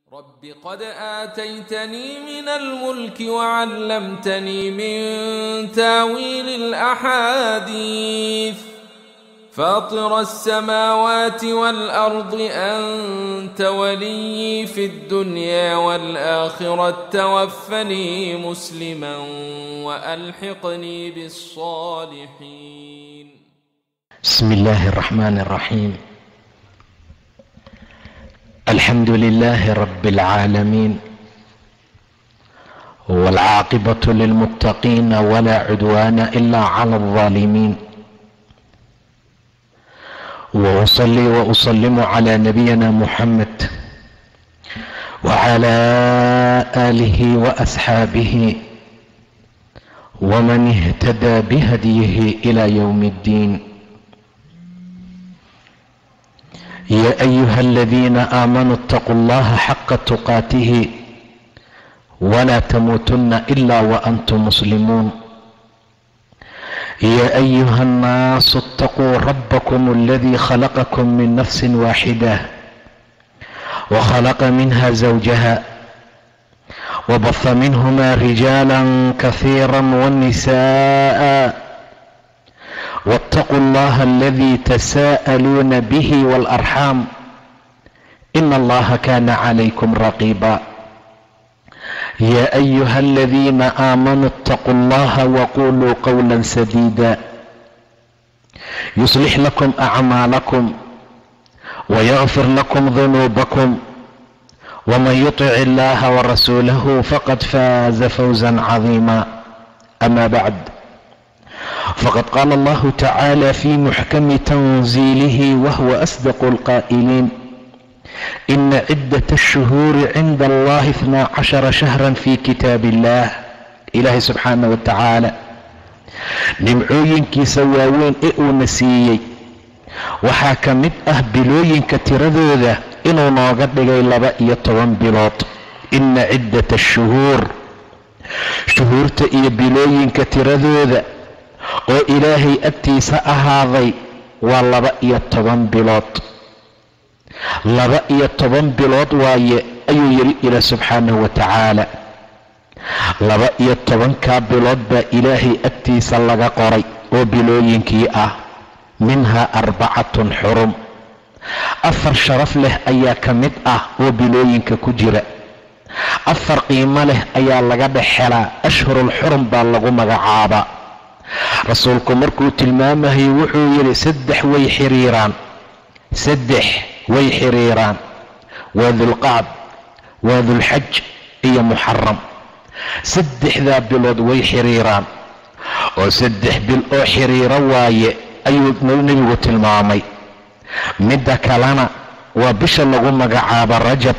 رب قد آتيتني من الملك وعلمتني من تاويل الأحاديث فاطر السماوات والأرض أنت ولي في الدنيا والآخرة توفني مسلما وألحقني بالصالحين بسم الله الرحمن الرحيم الحمد لله رب العالمين والعاقبة للمتقين ولا عدوان إلا على الظالمين وأصلي وأسلم على نبينا محمد وعلى آله وأصحابه ومن اهتدى بهديه إلى يوم الدين يا ايها الذين امنوا اتقوا الله حق تقاته ولا تموتن الا وانتم مسلمون يا ايها الناس اتقوا ربكم الذي خلقكم من نفس واحده وخلق منها زوجها وبث منهما رجالا كثيرا والنساء واتقوا الله الذي تساءلون به والارحام ان الله كان عليكم رقيبا يا ايها الذين امنوا اتقوا الله وقولوا قولا سديدا يصلح لكم اعمالكم ويغفر لكم ذنوبكم ومن يطع الله ورسوله فقد فاز فوزا عظيما اما بعد فقد قال الله تعالى في محكم تنزيله وهو اصدق القائلين ان عده الشهور عند الله اثنا عشر شهرا في كتاب الله ilaahay subxaana wa tacaala nimcooyinkiisa waaweyn ee uuna siiyey waxaa ka mid ah bilooyinka tiradooda inuu nooga dhigay laba iyo toban bilood ina ciddata ashuhuur shuhuurta iyo bilooyinka tiradooda oo ilaahay agtiisa ahaaday waa laba iyo toban bilood laba iyo toban bilood waaye ayuu yidhi ilaah subxaanahu wa tacaala laba iyo tobankaa bilood baa ilaahay agtiisa laga qoray oo bilooyinkii ah minhaa arbacatun xurum afar sharaf leh ayaa ka mid ah oo bilooyinka ku jira afar qiimo leh ayaa laga dhex helaa ashhurul xurum baa lagu magacaabaa rasuulku markuu tilmaamahay wuxuu yidhi saddex way xiriiraan saddex way xiriiraan waa dulqacd waa dulxaj iyo muxaram saddexdaa bilood way xiriiraan oo saddex bil oo xiriiro waaye ayuu nebigu tilmaamay midda kalena waa bisha lagu magacaabo rajab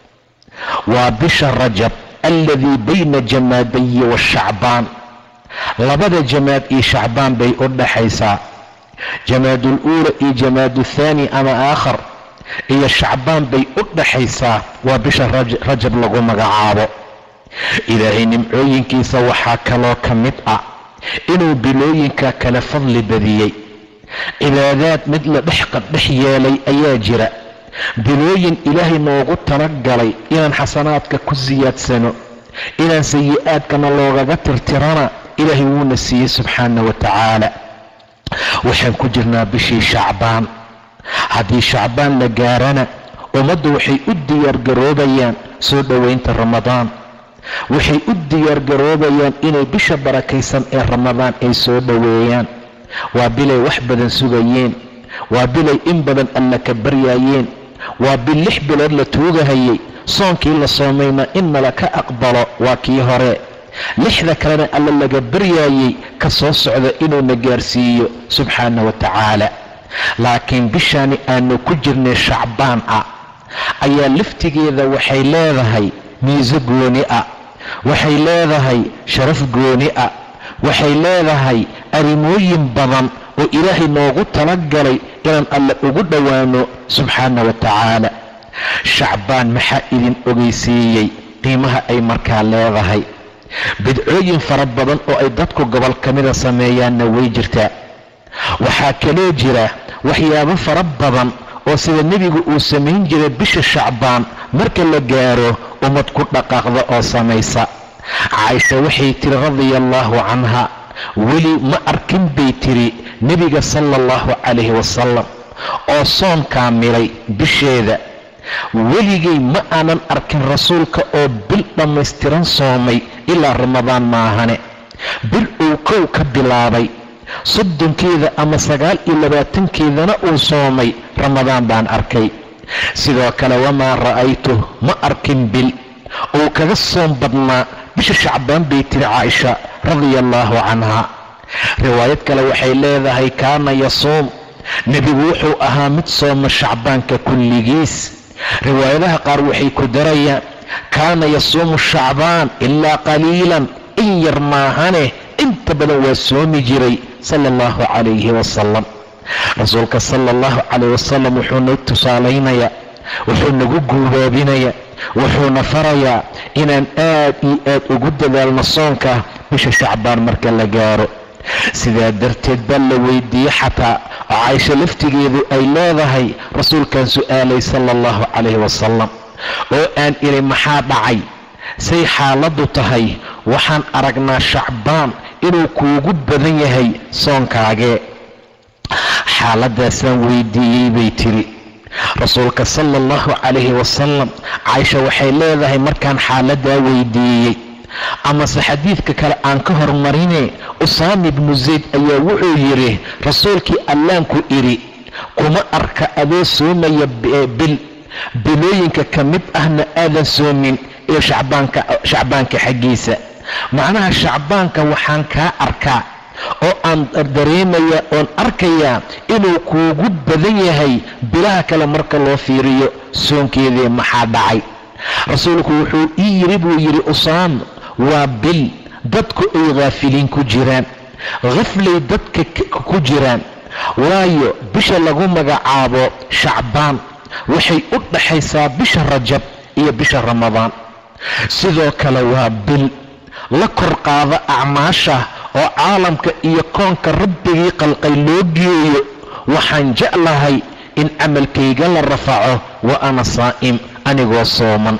waa bisha rajab alladii bayna jamaadayi washacbaan labada jamaad iyo shacbaan bay u dhaxaysaa jamaadul uula iyo jamaadu thaani ama aakhar iyo shacbaan bay u dhaxaysaa waa bisha rajab lagu magacaabo ilaahay nimcooyinkiisa waxaa kaloo ka mid ah inuu bilooyinka kale fadli badiyey cibaadaad mid la dhex qadhex yeelay ayaa jira bilooyin ilaahay noogu talagalay inaan xasanaadka ku siyaadsano inaan sayi-aadkana loogaga tirtirana ilaahay wuuna siiyey subxaana wa tacaala waxaan ku jirnaa bishii shacbaan haddii shacbaan la gaarana ummaddu waxay u diyaargaroobayaan soo dhoweynta ramadaan waxay u diyaargaroobayaan inay bisha barakaysan ee ramadaan ay soo dhoweeyaan waa bilay wax badan sugayeen waa bilay in badan alla ka baryaayeen waa bil lix bilood la tuugahayay soonkii la soomayna in nala ka aqbalo waa kii hore lixda kalena alla laga baryaayey ka soo socda inuuna gaarsiiyo subxaana wa tacaala laakiin bishaani aanu ku jirnay shacbaan ah ayaa laftigeeda waxay leedahay miiso gooni ah waxay leedahay sharaf gooni ah waxay leedahay arrimooyin badan oo ilaahay noogu talagalay inaan alle ugu dhowaano subxaana wa tacaala shacbaan maxaa idin ogeysiiyey qiimaha ay markaa leedahay bidcooyin fara badan oo ay dadku gobol ka mida sameeyaanna way jirtaa waxaa kaloo jira waxyaabo fara badan oo sida nebigu uu samayn jiray bisha shacbaan marka la gaaro ummad ku dhaqaaqda oo samaysa caaisha waxay tiri radia allaahu canha weli ma arkin bay tiri nebiga sala allahu calayhi wasalam oo soon kaamilay bisheeda weligay ma aanan arkin rasuulka oo bil dhammaystiran soomay ilaa ramadaan maahane bil uu kow ka bilaabay soddonkeeda ama sagaal iyo labaatankeedana uu soomay ramadaan baan arkay sidoo kale wamaa ra'aytu ma arkin bil uu kaga soom badnaa bisha shacbaan bay tiri caaisha radia allaahu canha riwaayad kale waxay leedahay kaana yasuum nebigu wuxuu ahaa mid sooma shacbaanka kulligiis riwaayadaha qaar waxay ku darayaan kaana yasuumu shacbaan ilaa qaliilan in yar maahane inta badan waa soomi jiray sala allahu calayhi wasalam rasuulka sala allahu calayh wasalam wuxuu noo tusaalaynayaa wuxuu nagu guubaabinayaa wuxuuna farayaa inaan aad iyo aad ugu dadaalno soonka bisha shacbaan marka la gaaro sidaa darteed baa la weydiiyey xataa oo caaisho laftigeedu ay leedahay rasuulkan su'aalay sala allahu calayhi wasalam oo aan idhi maxaa dhacay say xaaladdu tahay waxaan aragnaa shacbaan inuu kuugu badan yahay soonkaagee xaaladaasaan weydiiyey bay tiri rasuulka sala allahu calayhi wasalam caaisha waxay leedahay markaan xaaladaa weydiiyey amase xadiidka kale aan ka hormarine usaama ibnu zayd ayaa wuxuu yidhi rasuulkii allaanku idhi kuma arka adoo soomaya bil bilooyinka ka mid ahna aadan soomin iyo shacbaanka xaggiisa macnaha shacbaanka waxaan kaa arkaa oo aan dareemayaa oon arkayaa inuu kuugu badan yahay bilaha kale marka loo fiiriyo soonkeedii maxaa dhacay rasuulku wuxuu ii yidhi buu yidhi usaama waa bil dadku ay khaafiliin ku jiraan khaflay dadka ku jiraan waayo bisha lagu magacaabo shacbaan waxay u dhaxaysaa bisha rajab iyo bisha ramadaan sidoo kale waa bil la kor qaada acmaasha oo caalamka iyo koonka rabbigii qalqay loo geeyo waxaan jeclahay in camalkayga la rafaco wa ana saa'im anigoo sooman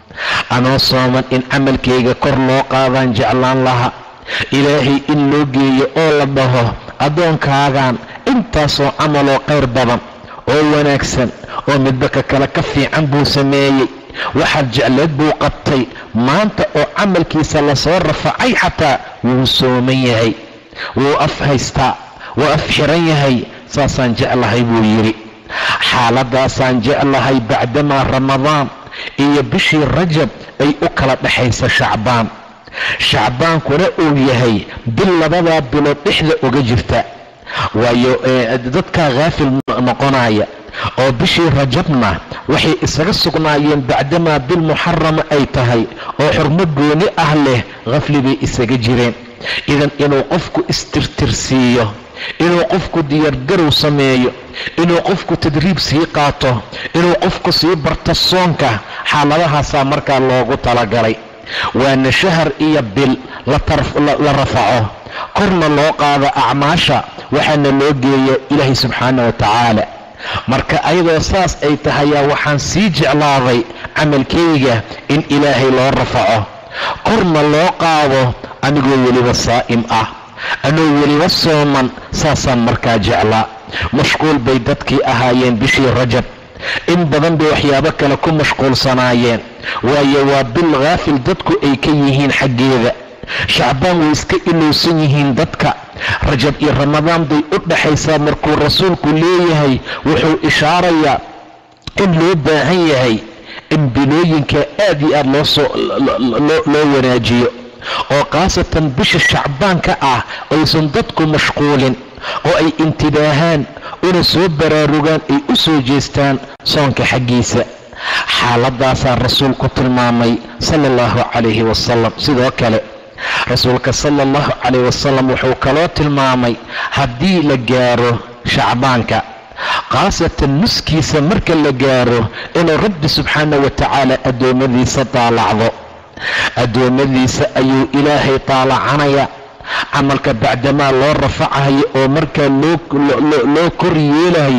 anoo sooman in camalkayga kor loo qaadaan jeclaan laha ilaahay in loo geeyo oo la dhaho addoonkaagan intaasoo camaloo qayr badan oo wanaagsan oo midba ka kale ka fiican buu sameeyey waxaad jecleed buu qabtay maanta oo camalkiisa lasoo rafacay xataa wuu sooman yahay wuu af haystaa wuu af xiran yahay saasaan jeclahay buu yidhi xaaladaasaan jeclahay bacdamaa ramadaan iyo bishii rajab ay u kala dhexaysa shacbaan shacbaankuna uu yahay bil labadaa bilood dhexda uga jirta waayo dadkaa khaafil noqonaya oo bishii rajabna waxay isaga sugnaayeen bacdamaa bil muxarama ay tahay oo xurmo gooni ah leh khafli bay isaga jireen idan inuu qofku istirtirsiiyo inuu qofku diyaargarow sameeyo inuu qofku tadriib sii qaato inuu qofku sii barto soonka xaaladahaasaa markaa loogu talagalay waana shahar iyo bil la rafaco korna loo qaado acmaasha waxaana loo geeya ilaahay subxaana wa tacaala marka ayadoo saas ay tahayaa waxaan sii jeclaaday camalkayga in ilaahay loo rafaco korna loo qaado anigoo weliba saa'im ah anoo weliba sooman saasaan markaa jeclaa mashquul bay dadkii ahaayeen bishii rajab in badan bay waxyaabo kale ku mashquulsanaayeen waayo waa bil khaafil dadku ay ka yihiin xaggeeda shacbaan way iska ilowsan yihiin dadka rajab iyo ramadaan bay u dhaxaysaa markuu rasuulku leeyahay wuxuu ishaarayaa in loo baahan yahay in bilooyinka aad iyo aad loosoo loo wanaajiyo oo khaasatan bisha shacbaanka ah aysan dadku mashquulin oo ay intibaahaan una soo baraarugaan ay u soo jeestaan soonka xaggiisa xaaladaasaa rasuulku tilmaamay sala allahu calayhi wasalam sidoo kale rasuulka sala allahu calayh wasalam wuxuu kaloo tilmaamay haddii la gaaro shacbaanka khaasatan nuskiisa marka la gaaro inuu rabbi subxaana wa tacaala addoommadiisa daalacdo addoommadiisa ayuu ilaahay daalacanaya camalka bacdamaa loo rafacayo oo markaa loo kor yeelayo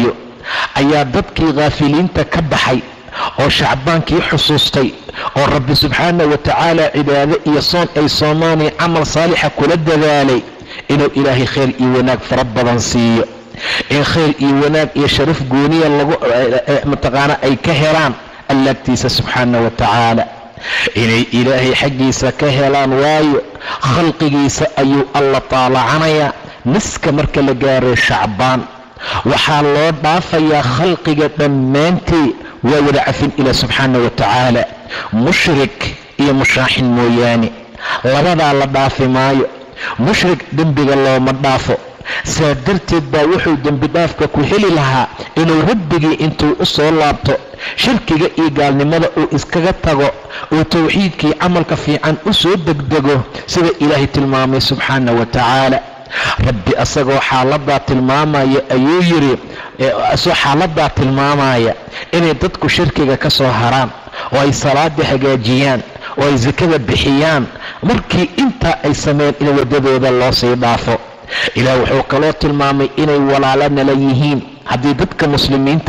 ayaa dadkii khaafiliinta ka baxay oo shacbaankii xusuustay oo rabbi subxaana wa tacaala cibaado iyo soon ay soomaaniya camal saalixa kula dadaalay inuu ilaahay khayr iyo wanaag fara badan siiyo in khayr iyo wanaag iyo sharaf gooniya lagu mataqaana ay ka helaan allaagtiisa subxaana wa tacaala inay ilaahay xaggiisa ka helaan waayo khalqigiisa ayuu alla taalacanayaa naska marka la gaaro shacbaan waxaa loo dhaafayaa khalqiga dhammaantii waa wada cafin ilaah subxaana wa tacaala mushrik iyo mushaaxin mooyaane labadaa la dhaafi maayo mushrik dembiga looma dhaafo saa darteed baa wuxuu dembi dhaafka ku heli lahaa inuu rabbigii intuu u soo laabto shirkiga iyo gaalnimada uu iskaga tago uu towxiidkii camalka fiican u soo degdego sida ilaahay tilmaamay subxaana wa tacaala rabbi asagoo xaaladaa tilmaamaya ayuu yidhi asagoo xaaladaa tilmaamaya inay dadku shirkiga ka soo haraan oo ay salaada hagaajiyaan oo ay sakada bixiyaan markii intaa ay sameeyeen in waddadooda loo sii dhaafo ilaah wuxuu kaloo tilmaamay inay walaalo nala yihiin haddii dadka muslimiinta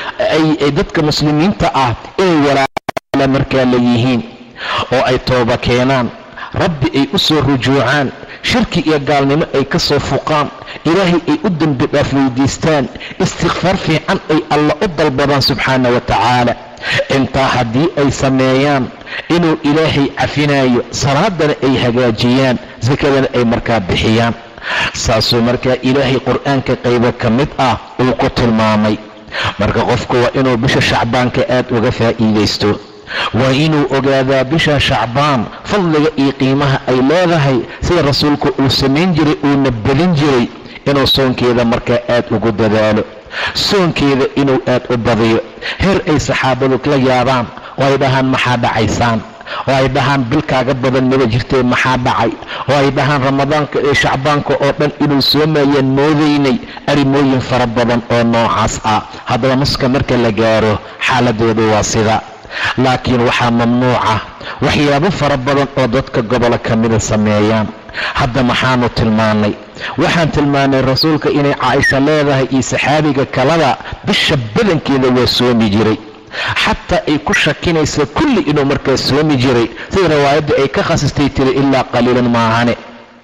ay dadka muslimiinta ah inay walaalo markaa la yihiin oo ay tooba keenaan rabbi ay u soo rujuucaan shirki iyo gaalnimo ay ka soo fuqaan ilaahay ay u dembi dhaaf weydiistaan istikfaar fiican ay alla u dalbadaan subxaana wa tacaala intaa haddii ay sameeyaan inuu ilaahay cafinayo salaadana ay hagaajiyaan sakadana ay markaa bixiyaan saasuu markaa ilaahay qur-aanka qaybo ka mid ah uu ku tilmaamay marka qofku waa inuu bisha shacbaanka aad uga faa'iidaysto waa inuu ogaadaa bisha shacbaan fadliga iyo qiimaha ay leedahay sida rasuulku uu samayn jiray uuna badin jiray inuu soonkeeda markaa aad ugu dadaalo soonkeeda inuu aad u badiyo heer ay saxaabadu la yaabaan oo ay dhahaan maxaa dhacaysaan oo ay dhahaan bilkaaga badan maba jirtee maxaa dhacay oo ay dhahaan ramadaanka ee shacbaanka oo dhan inuu soomayaan moodaynay arrimooyin fara badan oo noocaas ah haddaba nuska marka la gaaro xaaladoodu waa sida laakiin waxaa mamnuuca waxyaabo fara badan oo dadka gobolo ka mida sameeyaan hadda maxaanu tilmaannay waxaan tilmaannay rasuulka inay caaisha leedahay iyo saxaabiga kalada bisha badankeeda waa soomi jiray xataa ay ku shakinaysa kulli inuu markaa soomi jiray sida riwaayadda ay ka khasistay tiri ilaa qaliilan maahane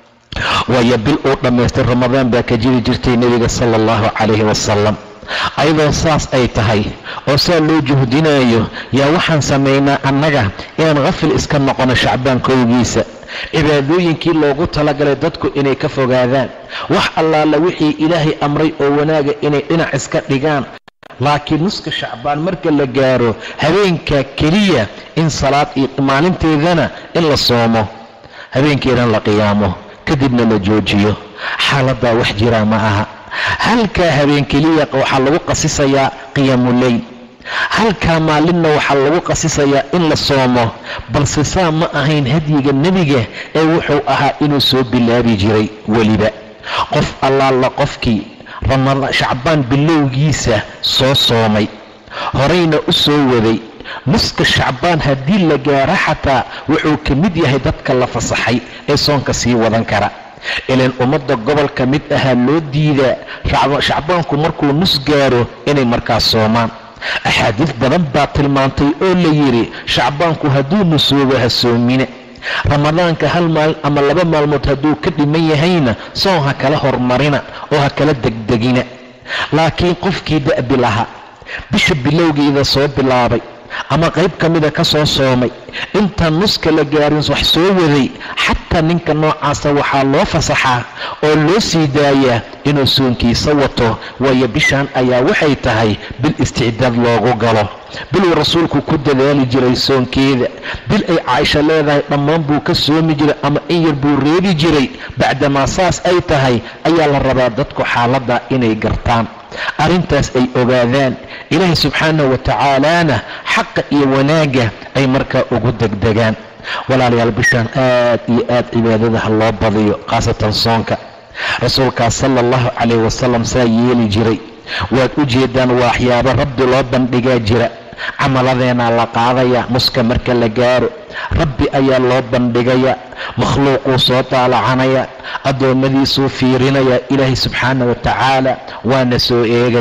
waayo bil uu dhammaystay ramadaan baa ka jiri jirtay nebiga sala allahu calayhi wasalam ayadoo saas ay tahay oo saa loo juhdinayo yaa waxaan samaynaa annaga inaan khafil iska noqono shacbaan kowgiisa cibaadooyinkii loogu talagalay dadku inay ka fogaadaan wax allaala wixii ilaahay amray oo wanaaga inay dhinac iska dhigaan laakiin nuska shacbaan marka la gaaro habeenkaa keliya in salaad iyo maalinteedana in la soomo habeenkeedana la qiyaamo kadibna la joojiyo xaaladdaa wax jiraa ma aha halkaa habeen keliya waxaa lagu qasisayaa qiyaamuleyl halkaa maalinna waxaa lagu qasisayaa in la soomo balse saa ma ahayn hadyiga nebiga ee wuxuu ahaa inuu soo bilaabi jiray weliba qof allaala qofkii shacbaan bilowgiisa soo soomay horayna u soo waday nuska shacbaan haddii la gaaro xataa wuxuu ka mid yahay dadka la fasaxay ee soonka sii wadan kara ilaan ummadda gobolka mid ahaa loo diidaa shacbaanku markuu nus gaaro inay markaas soomaan axaadiis badan baa tilmaantay oo la yidhi shacbaanku hadduu nusoobo ha soomina ramadaanka hal maalin ama laba maalmood hadduu ka dhiman yahayna soon ha kala hormarina oo ha kala degdegina laakiin qofkii da'bi lahaa bisha bilowgeeda soo bilaabay ama qayb ka mida ka soo soomay intaan nuska la gaarin wax soo waday xataa ninka noocaasa waxaa loo fasaxaa oo loo sii daayaa inuu soonkiisa wato waayo bishaan ayaa waxay tahay bil isticdaad loogu galo biluu rasuulku ku dadaali jiray soonkeeda bil ay caaisha leedahay dhammaan buu ka soomi jiray ama in yar buu reebi jiray bacdamaa saas ay tahay ayaa la rabaa dadku xaaladda inay gartaan arrintaas ay ogaadaan ilaahay subxaanahu wa tacaalaana xaqa iyo wanaagga ay markaa ugu degdegaan walaalayaal bishaan aad iyo aad cibaadada ha loo badiyo khaasatan soonka rasuulkaas sala allahu calayh wasalam saa yeeli jiray waad u jeedaan waa waxyaabo rabbi loo bandhigaa jira camaladeenaa la qaadayaa muska marka la gaaro rabbi ayaa loo bandhigayaa makhluuquu soo daalacanaya addoommadiisuu fiirinayaa ilaahay subxaana wa tacaala waana soo eegayaa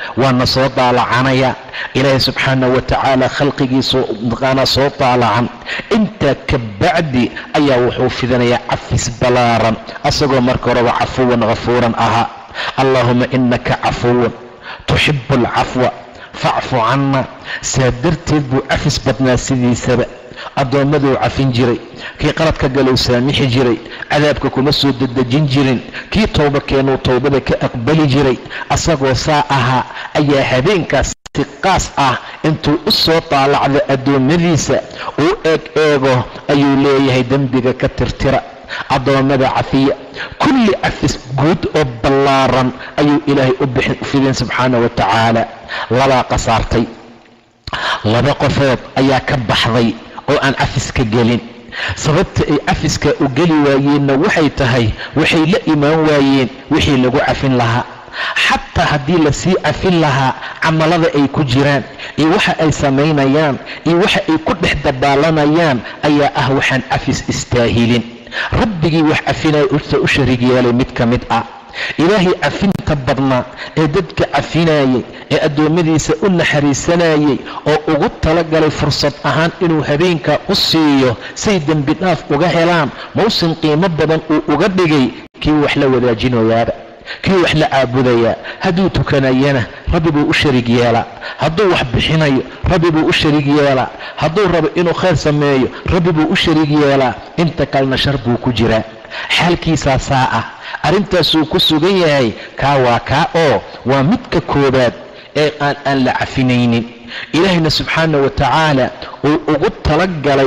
waana soo daalacanaya ilaahay subxaana wa tacaala khalqigiisu maqaanaa soo daalacan intaa ka bacdi ayaa wuxuu fidinayaa cafis ballaaran asagoo marka horeba cafuwan ghafuuran ahaa allaahuma inaka cafuwan tuxibu alcafwa facfu canna saa darteed buu cafis badnaa sidiisaba addoommaduu cafin jiray kii qaladka galou saamixi jiray cadaabka kuma soo dedejin jirin kii towba keenuu towbada ka aqbali jiray asagoo saa ahaa ayaa habeenkaas si qaas ah intuu u soo daalacdo addoommadiisa uu eeg eego ayuu leeyahay dembiga ka tirtira addoommada cafiya kulli cafis guud oo ballaaran ayuu ilaahay u fidin subxaana wa tacaala labaa qasaartay laba qofood ayaa ka baxday oo aan cafiska gelin sababta ay cafiska u geli waayeenna waxay tahay waxay la imaan waayeen wixii lagu cafin lahaa xataa haddii lasii cafin lahaa camalada ay ku jiraan iyo waxa ay samaynayaan iyo waxa ay ku dhex dabaalanayaan ayaa ah waxaan cafis istaahilin rabbigii wax cafinaya uta u shariig yeelay mid ka mid ah ilaahay cafinta badnaa ee dadka cafinayay ee addoommadiisa u naxariisanayay oo ugu talagalay fursad ahaan inuu habeenkaa u siiyo say dembi dhaaf uga helaan mawsin qiimo badan uu uga dhigay kii wax la wadaajinayaaba kii wax la caabudayaa hadduu tukanayana rabbi buu u shariig yeelaa hadduu wax bixinayo rabbi buu u shariig yeelaa hadduu rabo inuu khayr sameeyo rabbi buu u shariig yeelaa inta kalena shar buu ku jiraa xaalkiisaa saa ah arrintaasuu ku sugan yahay kaa waa kaa oo waa midka koobaad ee aan aan la cafinaynin ilaahayna subxaana wa tacaala uu ugu talagalay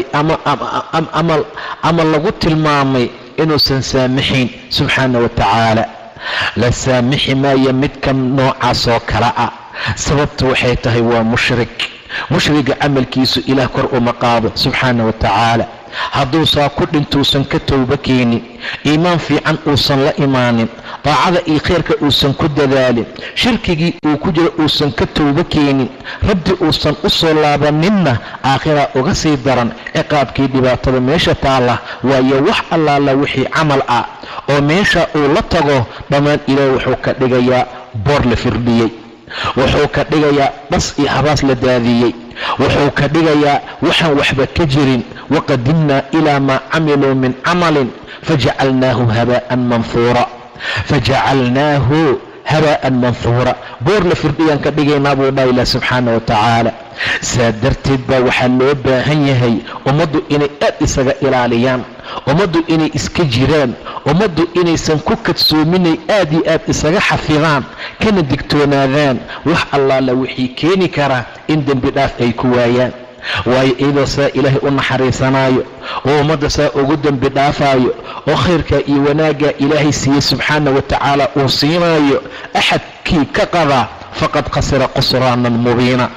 ama lagu tilmaamay inuusan saamaxayn subxaana wa tacaala la saamixi maayo midka noocaas oo kale ah sababta waxay tahay waa mushrik mushriga camalkiisu ilaah kor uma qaado subxaana wa tacaala hadduu saa ku dhintuusan ka towbo keenin iimaan fiican uusan la imaanin daacada iyo khayrka uusan ku dadaalin shirkigii uu ku jiro uusan ka towbo keenin rabbi uusan u soo laabaninna aakhiraa uga sii daran ciqaabkii dhibaatada meesha taalla waayo wax allaala wixii camal ah oo meesha uu la tago dhammaan ilaah wuxuu ka dhigayaa boor la firdhiyey wuxuu ka dhigayaa dhas iyo habaas la daadiyey wuxuu ka dhigayaa waxaan waxba ka jirin waqadimnaa ilaa maa camiluu min camalin fajacalnaahu habaa'an manhuura fajacalnaahu habaa'an manhuura boor la firdhiyaan ka dhigaynaa buu dhaha ilah subxaana wa tacaala saa darteed baa waxaa loo baahan yahay ummaddu inay aad isaga ilaaliyaan ummaddu inay iska jiraan ummaddu inaysan ku kadsoominay aad iyo aad isaga xafidaan kana digtoonaadaan wax allaala wixii keeni kara in dembi dhaaf ay ku waayaan waayo iyadoo saa ilaahay u naxariisanaayo oo ummadda saa ugu dembi dhaafaayo oo khayrkaa iyo wanaaggaa ilaahay siiyey subxaana wa tacaala uu siinaayo axadkii ka qadaa faqad khasira qusraanan mubiina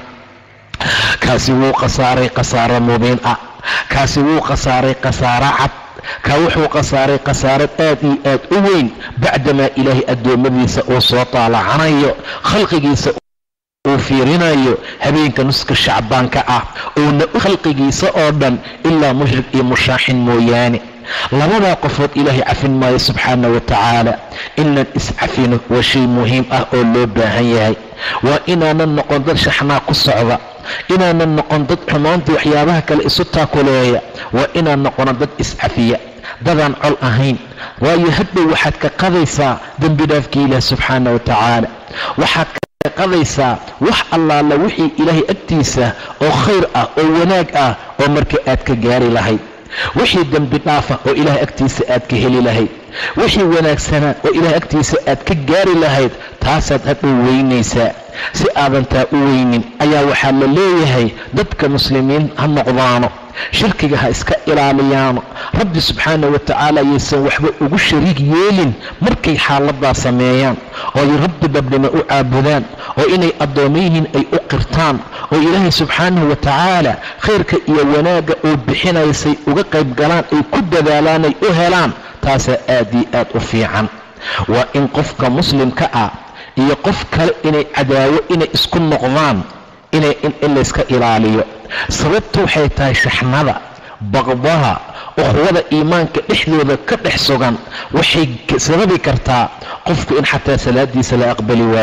kaasi wuu khasaaray khasaaro mubiin ah kaasi wuu khasaaray khasaaro cad kaa wuxuu khasaaray khasaarad aad iyo aad u weyn bacdamaa ilaahay addoommadiisa uu soo taalacanayo khalqigiisa uu fiirinayo habeenka nuska shacbaanka ah uuna u khalqigiisa oo dhan ilaa mushrik iyo mushaaxin mooyaane labadaa qofood ilaahay cafin maayo subxaana wa tacaala inaan iscafino waa shay muhiim ah oo loo baahan yahay waa inaanan noqon dad shaxnaa ku socda inaanan noqon dad xumaantii waxyaabaha kale isu taakuleeya waa inaan noqono dad iscafiya dadaan col ahayn waayo hadhow waxaad ka qadaysaa dembi dhaafkii ilaah subxaana wa tacaala waxaad ka qadaysaa wax allaala wixii ilaahay agtiisa oo khayr ah oo wanaag ah oo marka aad ka gaari lahayd wixii dembi dhaafa oo ilahay agtiisa aad ka heli lahayd wixii wanaagsanaa oo ilahay agtiisa aad ka gaari lahayd taasaad hadhow weynaysaa si aadan taa u weynin ayaa waxaa la leeyahay dadka muslimiin ha noqdaano shirkiga ha iska ilaaliyaano rabbi subxaana wa tacaala yaysan waxba ugu shariig yeelin markay xaaladaa sameeyaan oo ay rabbi dhabnimo u caabudaan oo inay addoommo yihiin ay u qirtaan oo ilaahay subxaanahu wa tacaala khayrka iyo wanaagga uu bixinaysay uga qayb galaan ay ku dadaalaan ay u helaan taasaa aad iyo aad u fiican waa in qofka muslimka ah iyo qof kale inay cadaawo inay isku noqdaan inay in layska ilaaliyo sababta waxay tahay shaxnada baqdaha ukhwada iimaanka dhexdooda ka dhex sugan waxay sababi kartaa qofku in xataa salaadiisa la aqbali waayo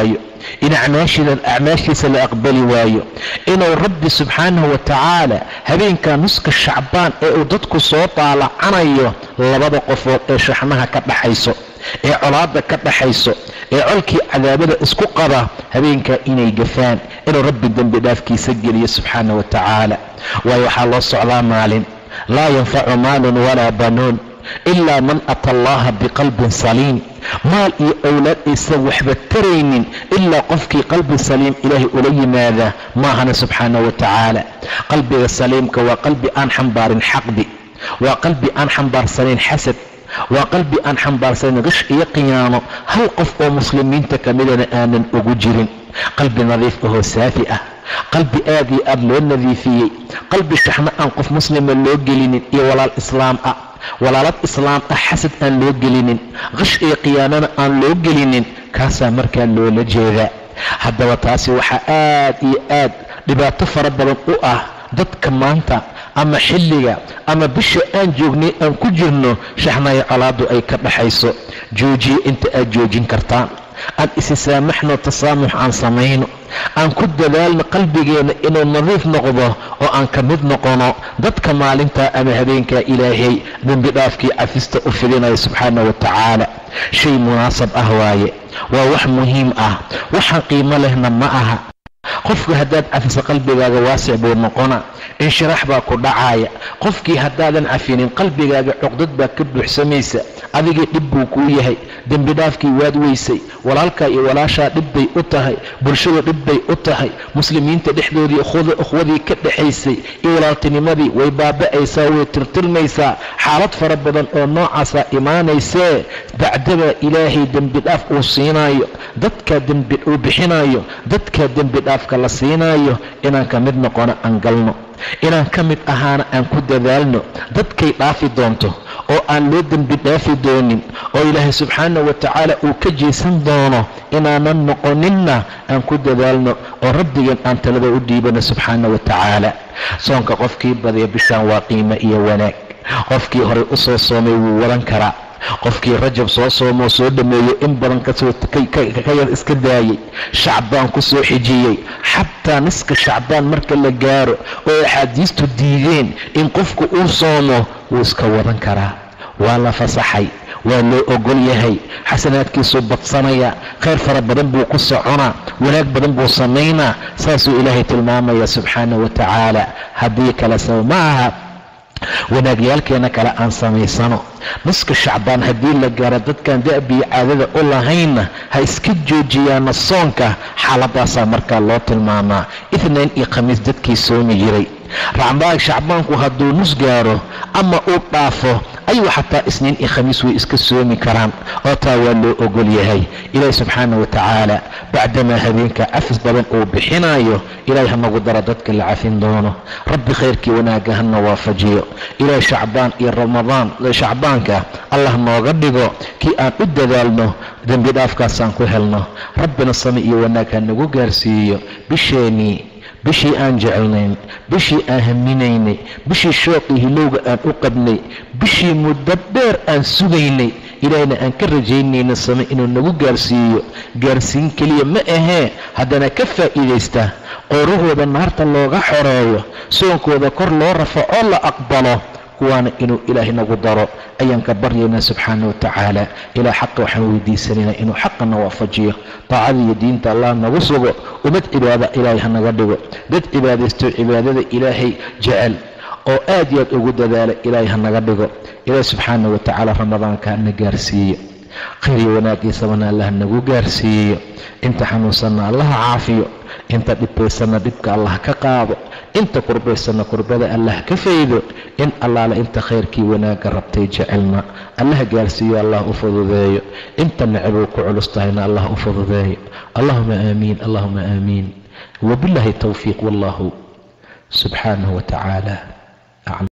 in acmaashiisa la aqbali waayo inuu rabbi subxaanahu wa tacaala habeenka nuska shacbaan ee uu dadku soo daalacanayo labada qofood ee shaxnaha ka dhaxayso ee colaadda ka dhaxayso ee colkii cadaabada isku qaba habeenkaa inay gafaan inuu rabbi dembi dhaafkiisa geliyo subxaana wa tacaala waayo waxaa loo socdaa maalin laa yanfacu maalun walaa banuun ilaa man ata allaha biqalbin saliim maal iyo owlaad aysan waxba taraynin ilaa qofkii qalbi saliim ilaahay ula yimaada maahana subxaana wa tacaala qalbiga saliimka waa qalbi aan xambaarin xaqdi waa qalbi aan xambaarsanayn xasad waa qalbi aan xambaarsanin qish iyo qiyaamo hal qof oo muslimiinta ka midana aanan ugu jirin qalbi nadiif ahoo saafi ah qalbi aad iyo aad loo nadiifiyey qalbi shaxno aan qof muslima loo gelinin iyo walaal islaam ah walaalad islaam ah xasad aan loo gelinin qish iyo qiyaamana aan loo gelinin kaasaa markaa loola jeedaa haddaba taasi waxaa aad iyo aad dhibaato fara badan u ah dadka maanta ama xilliga ama bisha aan joognay aan ku jirno shaxnaya colaaddu ay ka dhaxayso joojiyo inta aad joojin kartaan aan isi saamaxno tasaamux aan samayno aan ku dadaalno qalbigeenna inuu nadiif noqdo oo aan ka mid noqono dadka maalintaa ama habeenkaa ilaahay dembi dhaafkii cafista u fidinaya subxaana wa tacaala shay munaasab ah waaye waa wax muhiim ah waxaan qiimo lehna ma aha qofku haddaad cafiso qalbigaaga waasic buu noqona inshiraax baa ku dhacaaya qofkii haddaadan cafinin qalbigaaga cuqdad baa ka buuxsamaysa adigii dhib buu kuu yahay dembi dhaafkii waad weysay walaalkaa iyo walaashaa dhib bay u tahay bulshadu dhib bay u tahay muslimiinta dhexdoodii ukhwadii ka dhexaysay iyo walaaltinimadii way baaba'aysaa way tirtirmaysaa xaalad fara badan oo noocaasaa imaanaysee bacdabaa ilaahay dembi dhaaf uu siinaayo dadkaa dembi uu bixinaayo dadkaa dembi dhaafka la siinaayo inaan ka mid noqono aan galno inaan ka mid ahaana aan ku dadaalno dadkay dhaafi doonto oo aan loo dembi dhaafi doonin oo ilaahay subxaana wa tacaala uu ka jeesan doono inaanan noqoninna aan ku dadaalno oo rabbigeen aan talada u dhiibano subxaana wa tacaala soonka qofkii badiya bishaan waa qiimo iyo wanaag qofkii horey u soo soomay wuu wadan karaa qofkii rajab soo soomoo soo dhammeeyo in badan kasoo ka yar iska daayey shacbaan ku soo xijiyey xataa niska shacbaan marka la gaaro oo axaadiistu diideen in qofku uu soomo wuu iska wadan karaa waa la fasaxay waa loo ogol yahay xasanaadkiisuu badsanaya khayr fara badan buu ku soconaa wanaag badan buu samaynaa saasuu ilaahay tilmaamaya subxaana wa tacaala haddii kale saba ma aha wanaagyaalkeena kale aan samaysano nuska shacbaan haddii la gaaro dadkan da'bii caadada u lahaynna ha iska joojiyaana soonka xaaladaasaa markaa loo tilmaamaa itnayn iyo khamiis dadkii soomi jiray racdaag shacbaanku hadduu nus gaaro ama uu dhaafo ayuu xataa isniin iyo khamiis way iska soomi karaan oo taa waa loo ogol yahay ilaahi subxaana wa tacaala bacdamaa habeenka cafis badan uu bixinayo ilaahay hanagu daro dadka la cafin doono rabbi khayrkii wanaagga hana waafajiyo ilaahay shacbaan iyo ramadaan shacbaanka allah nooga dhigo kii aan u dadaalno dembi dhaafkaasaan ku helno rabbina sami iyo wanaag ha nagu gaarsiiyo bisheenii bishii aan jecelnayn bishii aan haminaynay bishii shooqii hilowga aan u qabnay bishii muddo dheer aan sugaynay ilaahayna aan ka rajaynayna same inuu nagu gaarsiiyo gaarsiin keliya ma ahee haddana ka faa'iidaysta qoorahooda naarta looga xoreeyo soonkooda kor loo rafacoo la aqbalo kuwaana inuu ilaahay nagu daro ayaan ka baryaynaa subxaana wa tacaala ilaa xaqa waxaan weydiisanaynaa inuu xaqana waafajiyo daacada iyo diinta allah nagu sugo ummad cibaada ilaahay hanaga dhigo dad cibaadaysto cibaadada ilaahay jecel oo aad iyo aad ugu dadaala ilaahay hanaga dhigo ilaahay subxaana wa tacaala ramadaanka hana gaarsiiyo khayr iyo wanaagiisabana allah nagu gaarsiiyo inta xanuunsanna allaha caafiyo inta dhibbaysanna dhibka allah ka qaado inta kurbaysanna kurbada allah ka faydo in allaale inta khayrkii wanaagga rabtay jecelna allah gaarsiiyo allah u fududeeyo inta necbuu ku culus tahayna allah u fududeeyo allahuma aamiin allahuma aamiin wabillahi towfiiq wallahu subxaanahu wa tacaala